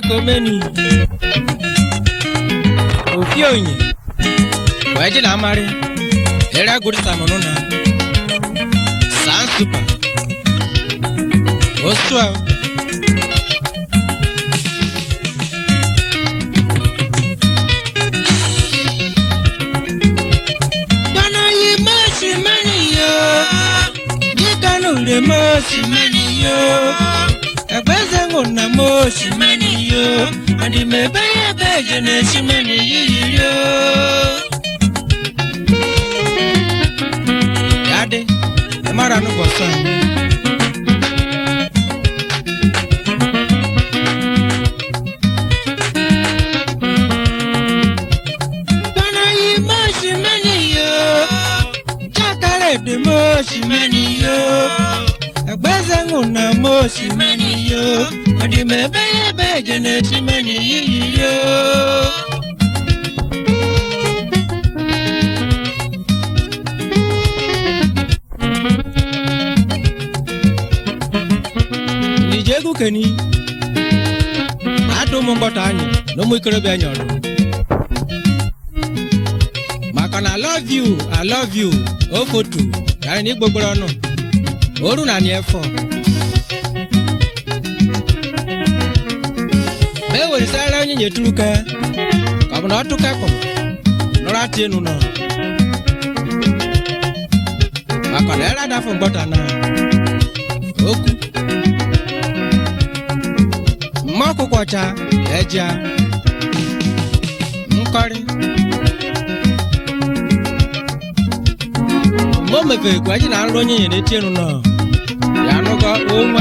gbàgbọ́mẹ́ni òfin òyìn wẹ́ẹ́dì náà máa rí eré agodi sàmúnú náà sàn super ó sùn ẹ́. Gbọ́nà yìí mọ́ọ̀sì mẹ́rin yóò kíkanú rẹ̀ mọ́ọ̀sì mẹ́rin yóò ẹgbẹ́sẹ̀ ń wọ̀nà mọ́ọ̀sì mẹ́rin yóò àdìmẹ́bẹ́ yẹ bẹ́ẹ̀ jẹ̀nẹ̀ sí mẹ́rin yìí yóò. Yáde, ẹ má ra nùbọ̀ sàn. Gbọ́nà yìí mọ́ọ̀sì mẹ́rin yóò jákàrẹ̀ dè mọ́ọ̀sì mẹ́rin yóò ẹgbẹ́sẹ̀ ń wọ̀nà mọ́ọ̀sì mẹ́rin yóò àdìmẹ́bẹ́ yẹ bẹ́ẹ̀ jẹ̀nẹ̀ sí mẹ́rin yìí yóò. nijegu keni adu mu ngọta anyị na ụmụ ikorobịa anyị ọdụ maka na i love you i love you o fotu karị na igbogboro ọnụ oru na ni efọ ma e weresara onye nyeturu ka ka ọ bụ na ọ tụka kpọm nọrọ atị enu nọ maka na ere adafụ ngọta na okwu mma ọkụkọ ọcha eja nkọrị mgbe o mefere ka eji na nrụ onye nyere eti enu nọ ya anụgo onwa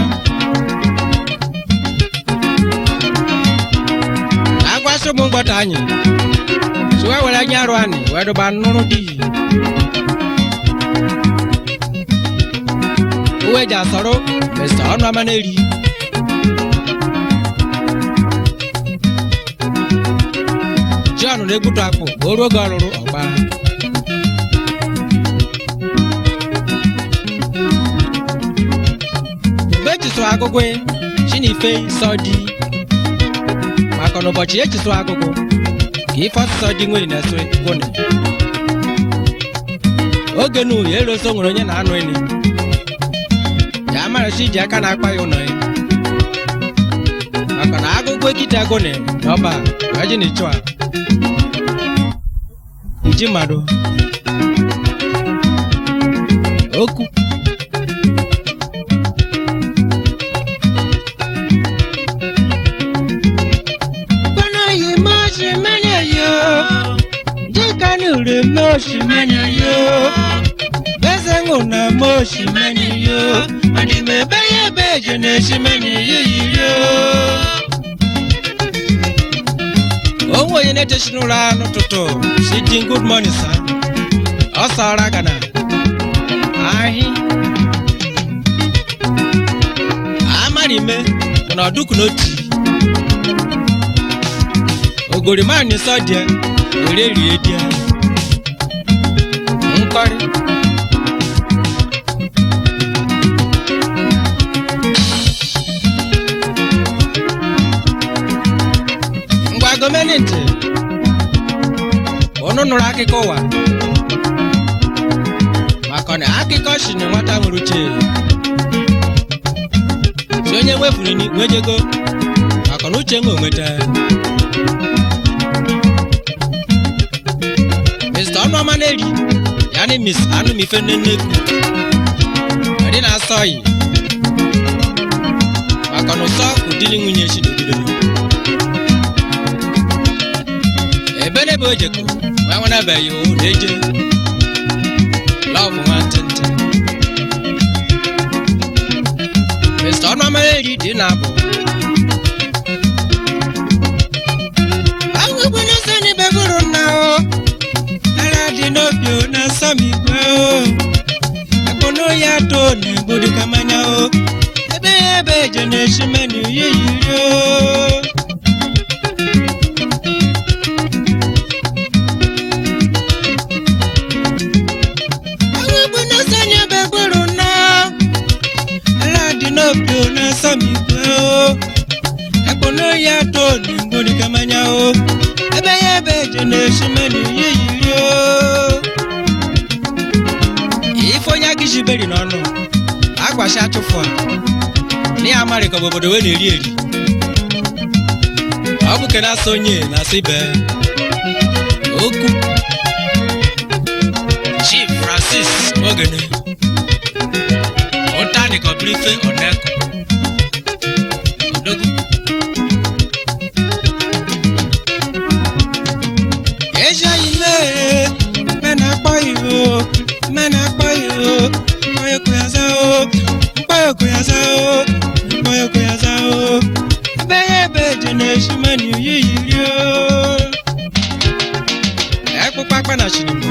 agwasị ụmụ mgbọta anyị sụwa were anya arụ anyị wee dụba nnụrụ dị uwe ji asọrọ mesta ọnụ ama na-eri John na-egbutu akpụ ka o ruo oge ọlụrụ ọgba mgbe echisụrụ agụgụ chinife sọ dị maka na ụbọchị echisụrụ agụgụ ka ife ọsụsọ dị nwere na-eso gwụnị oge nu ya eroso nwere onye na-anụ eni ya amarachi iji aka na-akpa ya ụlọ ya maka na agụgụ ekite agụnị na ọba gaji na ịchụ a iji mmadụ okwu Gbọ́nà yìí mọ́ sí mẹ́rin yóò. Jíkanú rẹ̀ mọ́ sí mẹ́rin yóò. Gbẹ́sẹ̀ ń wọ̀nà mọ́ sí mẹ́rin yóò. Àdìmẹ́ bẹ́yẹ̀ bẹ́ẹ̀ jẹ̀nà sí mẹ́rin yìí yóò. Òun wòye ní ti sinú ra n'ụtụtụ si di good morning sa. Ọ sọrọ gana. Ahị. Amari me na ọdụkụ n'otu. Ogorima ni sọdịa were rie dia. Nkọrị. Ngwa gọọmenti unu nụrụ akụkọ ụwa maka na akụkọ si na nwata nwere uche si onye nwefuru ni nwejego maka na uche nwe onweta Mr. Ọnụọma na-eri ya na Miss Anụmife Nnennekwu ndị na-asọ yi maka na ụsọ ụdịrị nwunye si n'obido ebe n'ebe o jekọ nwa nwenabeghị o na-eje lọvụ nwantịntị Mr. Ọnụọma na-eri dị na-abụ Awụgbu n'ụzọ n'ebe bụrụ nna o ara dị n'obi o na-asọ m igwe o akpụnụ ya to na-egburu ka mmanya o ebe ya ebe eje na-eshi menu ya yiri o Awụgbu n'ụzọ n'ebe bụrụ nna ara dị n'obi o na-asọ m igwe o akpụnụ ya to o ebe ya ebe eje na-esi meni ihe yiri o ife onye aka iji beri n'ọnụ agwashi atụfu a na ya amarị ka obodo wee na-eri eri ọ bụ ke na-asa onye na-asa ibe okwu chief francis ogene ụtani kọbiri ife ọneko odogwu eji anyị mee mena akpọ iho mena akpọ iho mkpọyọkụ ya za o mkpọyọkụ ya za o mkpọyọkụ ya za o ebe ya ebe eje na-esi menu yi yiri o ekpụkpa akpa na chinimo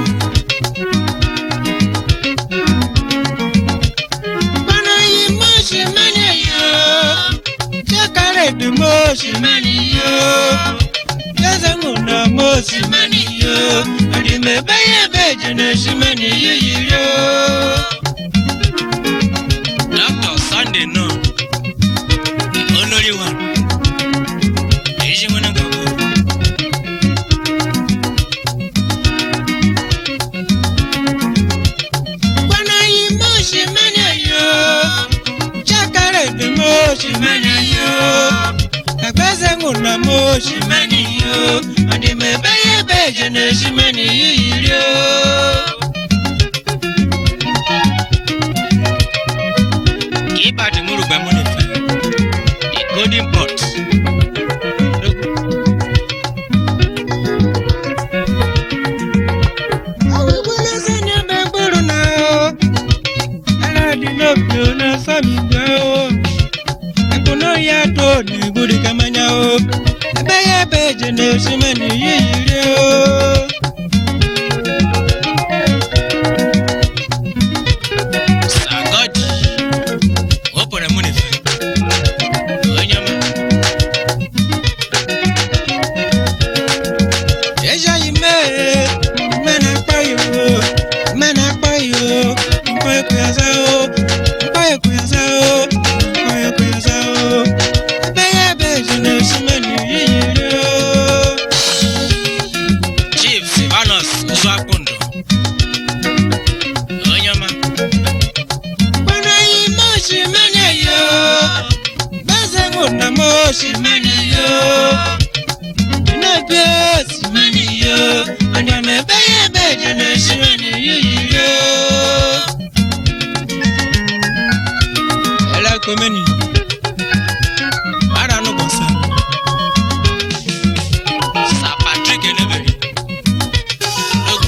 Mana yi moshi mani yo Jakare de moshi mani yo Yazangu na moshi mani yo Adime beye beje na shimani yo yo Dr. Sunday no Only one Eji mwana gabo Bwana yi moshi mani yo Jakare de moshi mani yo Agbẹ́sẹ̀ngù na moshi mani yo Adime beye beje na shimani yo yo Ibadi murugbe mu nife The golden pot Awi gbọ́dọ̀ sẹ́ni ẹgbẹ́ gbòòrò náà o aládì lóbi ò náà sọ́mi gbẹ́ o ẹkùn náà yàtọ̀ ní ìgbòdì kẹmẹ́nyà o ẹbẹ́ yẹ bẹ́ẹ̀ jẹ́ ní oṣù mẹ́ni yíyí rí o. Sagodi, wọ́pọ̀rẹ̀ mú nìfẹ́, onye ọma. Eja yi mee, mena akpa yo, mena akpa yo, nkwa ekwe ya za o, nkwa ekwe ya za o, nkwa ekwe ya za o. Ebe ya ebe eji na-esi menu yiyiri o. Chief Silvanus Uzuakundụ, onye ọma. Gbana yi moshi mene yo, gbeze mụ na moshi mene yo. na-ebi osimiri yo anya na-ebe ya ebe eje na-esimiri yiyi yo elekomeni ara n'ụbọchị sa patrik eneberi Egwu.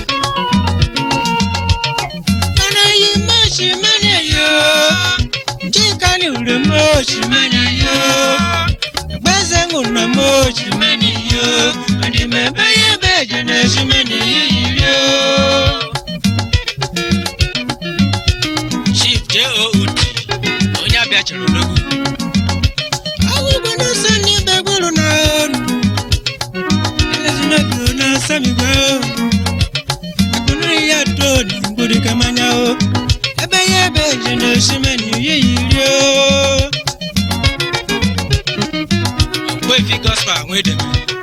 mana yi mosimiri yo jikani ure mosimiri yo gbeze ṅụ na mosimiri yo adịm ebe ya ebe eje na-esimiri yiyi yo chief jood onye abịa chere odogwu awụgbo na-asa n'ebe gburu na ọnụ elezinabi na-asa migwe akụnụ ya to na mgburi kamanya o ebe ya ebe eje na-esimiri yiyi rio Ogbuefi gospel nwedeme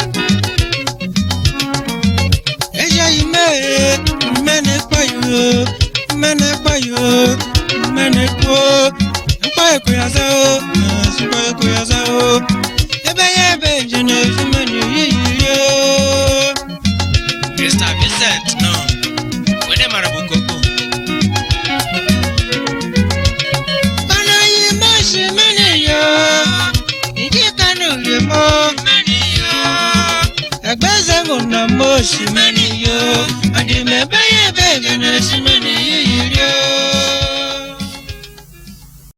Eja ime mmene kwayo mmene kwayo mmene kwo mkpa ekwe ya zao mkpa ekwe ya zao ebe ya ebe nje na ezumeni yiyiyo Mr. Vincent no wede mara bụ koko Bana yi moshi mene yo Iji kanu le mo mene yo Egbeze mụ na moshi mene yo Adị m ebe ya ebe gana si mene